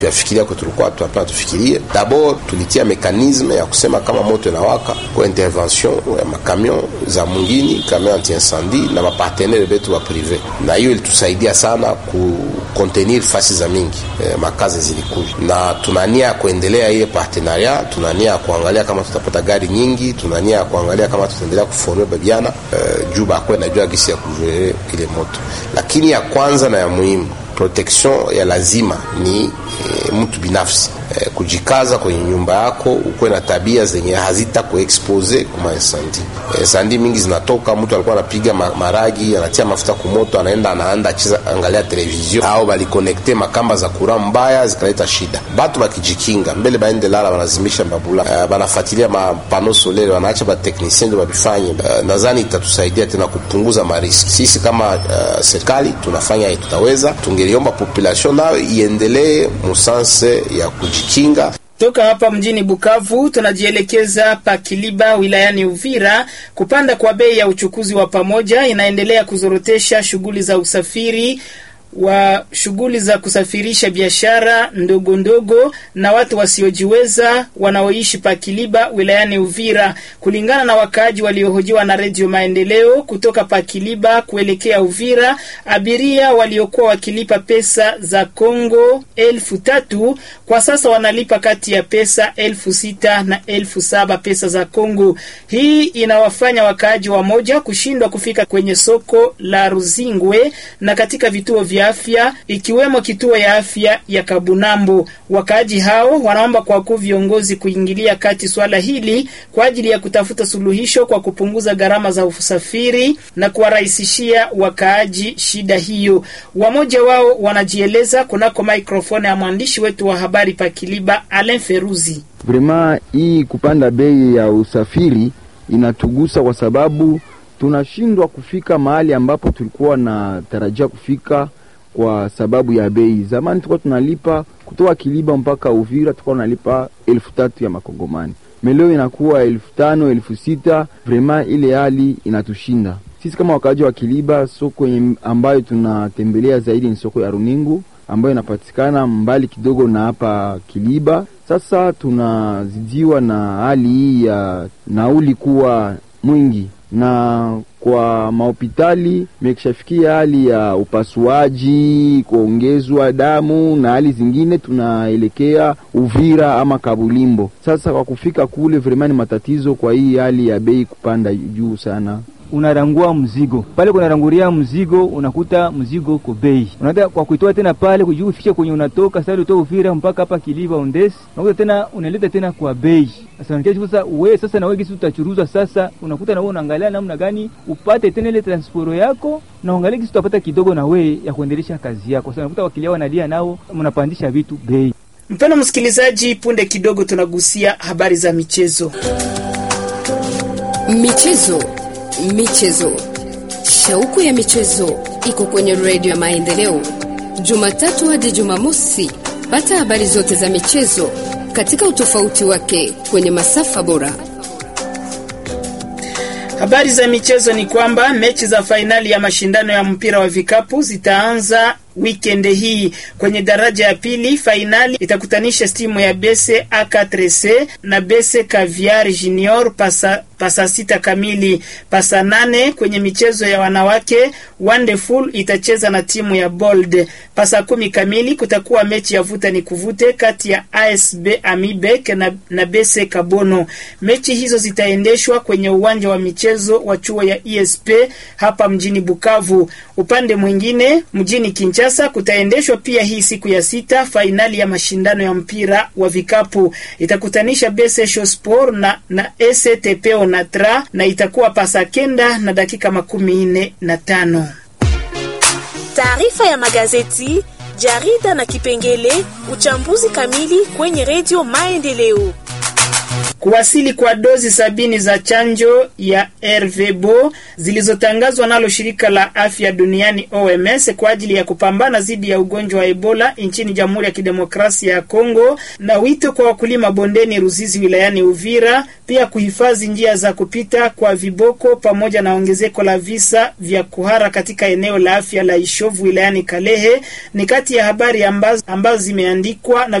tuyafikiria kwa tulikuwa tunapenda tufikirie. D'abord tulitia mekanisme ya kusema kama moto inawaka kwa intervention ya makamion za mungini kamion anti incendie na mapartenere betu wa prive, na hiyo ilitusaidia sana ku contenir fasi za mingi eh, makazi zilikuja, na tunania ya kuendelea ile partenariat, tunania ya kuangalia kama tutapata gari nyingi, tunania ya kuangalia kama tutaendelea kuforme babiana eh, juu bakwe najua gisi ya kujere ile moto, lakini ya kwanza na ya muhimu protection ya lazima ni e, mtu binafsi e, kujikaza kwenye nyumba yako, ukuwe na tabia zenye hazita kuexpose kuma insandi. E, sandi mingi zinatoka, mtu alikuwa anapiga ma, maragi anatia mafuta kumoto, anaenda anaanda acheza angalia television au balikonekte makamba za kura mbaya zikaleta shida. Batu bakijikinga mbele baende lala, banazimisha babula e, banafuatilia mapano solele, wanaacha bateknisien ndio babifanye. E, nadhani itatusaidia tena kupunguza mariski. Sisi kama uh, serikali tunafanya tutaweza, tungeliomba population nayo iendelee musanse ya kujikinga. Toka hapa mjini Bukavu tunajielekeza pa Kiliba wilayani Uvira. Kupanda kwa bei ya uchukuzi wa pamoja inaendelea kuzorotesha shughuli za usafiri wa shughuli za kusafirisha biashara ndogo ndogo na watu wasiojiweza wanaoishi pa Kiliba wilayani Uvira. Kulingana na wakaaji waliohojiwa na Redio Maendeleo kutoka pa Kiliba kuelekea Uvira, abiria waliokuwa wakilipa pesa za Kongo elfu tatu kwa sasa wanalipa kati ya pesa elfu sita na elfu saba pesa za Kongo. Hii inawafanya wakaaji wamoja kushindwa kufika kwenye soko la Ruzingwe na katika vituo vya afya ikiwemo kituo ya afya ya Kabunambo. Wakaaji hao wanaomba kwa wakuu viongozi kuingilia kati swala hili kwa ajili ya kutafuta suluhisho kwa kupunguza gharama za usafiri na kuwarahisishia wakaaji shida hiyo. Wamoja wao wanajieleza kunako maikrofoni ya mwandishi wetu wa habari Pakiliba Alain Feruzi. Vrema hii kupanda bei ya usafiri inatugusa kwa sababu tunashindwa kufika mahali ambapo tulikuwa na tarajia kufika kwa sababu ya bei. Zamani tulikuwa tunalipa kutoka Kiliba mpaka Uvira, tulikuwa tunalipa elfu tatu ya makongomani, meleo inakuwa elfu tano elfu sita Vrema ile hali inatushinda sisi kama wakaaji wa Kiliba. Soko ambayo tunatembelea zaidi ni soko ya Runingu ambayo inapatikana mbali kidogo na hapa Kiliba. Sasa tunazidiwa na hali hii ya nauli kuwa mwingi na kwa mahopitali mekishafikia hali ya upasuaji, kuongezwa damu na hali zingine, tunaelekea Uvira ama Kabulimbo. Sasa kwa kufika kule vremani matatizo, kwa hii hali ya bei kupanda juu sana unarangua mzigo pale, kunaranguria mzigo, unakuta mzigo uko bei, unaenda kwa kuitoa tena pale kujua ufikie kwenye unatoka sasa, utoa Uvira mpaka hapa Kiliva Ondesi, unakuta tena unaleta tena kwa bei. Sasa sasa wewe sasa na wewe kisi utachuruza sasa, unakuta na wewe unaangalia namna gani upate tena ile transporo yako na uangalie kisi utapata kidogo na wewe ya kuendelesha kazi yako. Sasa unakuta wakilia wanalia nao, mnapandisha vitu bei. Mpendwa msikilizaji, punde kidogo tunagusia habari za michezo. Michezo Michezo, shauku ya michezo iko kwenye redio ya Maendeleo, Jumatatu hadi Jumamosi. Pata habari zote za michezo katika utofauti wake kwenye masafa bora. Habari za michezo ni kwamba mechi za fainali ya mashindano ya mpira wa vikapu zitaanza weekend hii. Kwenye daraja ya pili, fainali itakutanisha timu ya Bese A4C na Bese Caviar Junior pasa, pasa sita kamili. Pasa nane kwenye michezo ya wanawake, Wonderful itacheza na timu ya Bold. Pasa kumi kamili kutakuwa mechi ya vuta ni kuvute kati ya ASB Amibek na, na Bese Kabono. Mechi hizo zitaendeshwa kwenye uwanja wa michezo wa chuo ya ESP hapa mjini Bukavu. Upande mwingine mjini Kinshasa Kinshasa kutaendeshwa pia hii siku ya sita fainali ya mashindano ya mpira wa vikapu itakutanisha Bese Shosport na, na STP Onatra na itakuwa pasa kenda na dakika makumi nne na tano. Taarifa ya magazeti, jarida na kipengele uchambuzi kamili kwenye redio Maendeleo. Kuwasili kwa dozi sabini za chanjo ya RVBO zilizotangazwa nalo shirika la afya duniani OMS kwa ajili ya kupambana dhidi ya ugonjwa wa Ebola nchini Jamhuri ya Kidemokrasia ya Kongo, na wito kwa wakulima bondeni Ruzizi wilayani Uvira, pia kuhifadhi njia za kupita kwa viboko, pamoja na ongezeko la visa vya kuhara katika eneo la afya la Ishovu wilayani Kalehe ni kati ya habari ambazo, ambazo zimeandikwa na